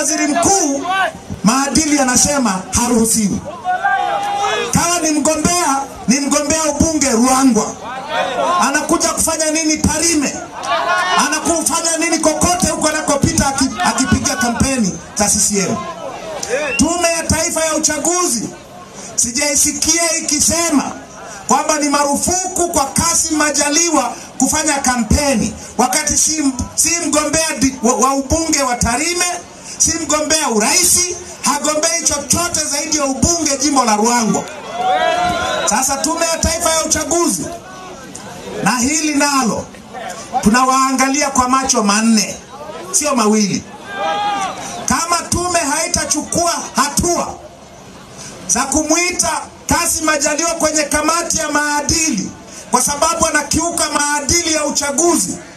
waziri mkuu, maadili yanasema haruhusiwi. Kama ni mgombea, ni mgombea ubunge Ruangwa, anakuja kufanya nini Tarime, anakufanya nini kokote huko anakopita aki- akipiga kampeni za CCM. Tume ya Taifa ya Uchaguzi sijaisikia ikisema kwamba ni marufuku kwa Kassim Majaliwa kufanya kampeni wakati si, si mgombea di- wa, wa ubunge wa Tarime, si mgombea uraisi, hagombei chochote zaidi ya ubunge jimbo la Ruangwa. Sasa Tume ya Taifa ya Uchaguzi na hili nalo tunawaangalia kwa macho manne, sio mawili. Kama tume haitachukua hatua za kumwita Kassim Majaliwa kwenye kamati ya maadili kwa sababu anakiuka maadili ya uchaguzi,